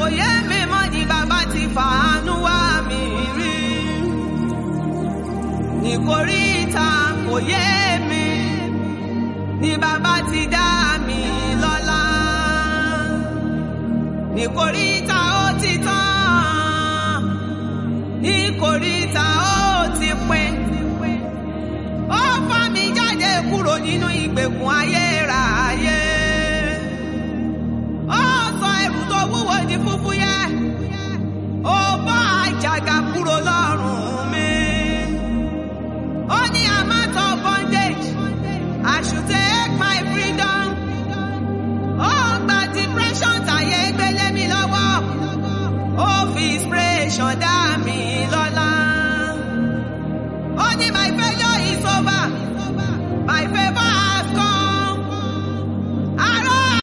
kò yé mi mọ́ ni bàbá ti fàánú wá mi rí. Ìkóríta kò yé mi ni bàbá ti dá mi lọ́lá. Ìkóríta ó ti tán. Ìkóríta ó ti pin. Ó fà mí jáde kúrò nínú ìgbèkùn ayérayé. Ó sọ ẹrù tó wúwo di fúfúyẹ́. Ó bọ́ àjàgà kúrò lọ́rùn mi. Ó ní I'm out of bondage. I should take my freedom. Ó gba depression tàyé gbélé mi lọ́wọ́. Ó fi inspiration dá mi